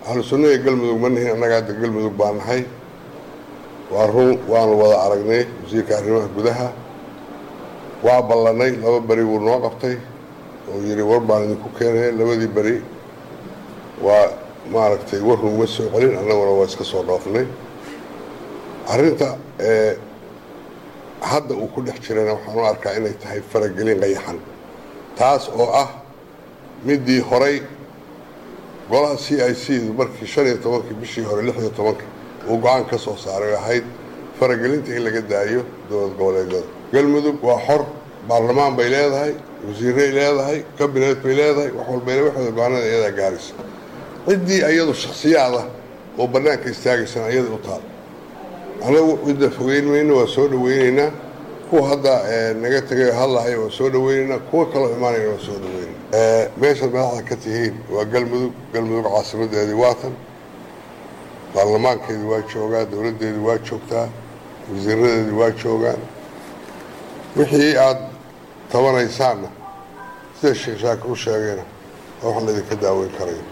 ahlu sunnaga galmudug ma nihin annaga hadda galmudug baa nahay waa run waanu wada aragnay wasiirka arrimaha gudaha waa ballanay laba beri wuu noo qabtay oo yidhi war baan idinku keenaya labadii beri waa maaragtay warru uma soo celin annaguna waa iska soo dhoofnay arrinta hadda uu ku dhex jirana waxaan u arkaa inay tahay faragelin qayaxan taas oo ah midii horay golaha c i c du markii shan iyo tobankii bishii hore lix iyo tobankii uu go-aan ka soo saaray ahayd faragelinta in laga daayo dowlad goboleedyada galmudug waa xor baarlamaan bay leedahay wasiiray leedahay kabinet bay leedahay wax walbayna waxooda go-aanada iyadaa gaaraysa ciddii iyadu shaksiyaada oo bannaanka istaagaysana iyada u taal anagu cidda fogeyn mayno waa soo dhaweyneynaa kuwa hadda naga tegay hadlahaya waa soo dhaweyneynaa kuwa kaloo imaanayna waa soo dhaweynayna meeshaad madaxda ka tihiin waa galmudug galmudug caasimadeedii waatan baarlamaankeedii waa joogaa dowladdeedii waa joogtaa wasiiradeedii waa joogaan wixii aada tabanaysaanna sida sheekh shaakir u sheegayna waa wax laydinka daaweyn karayo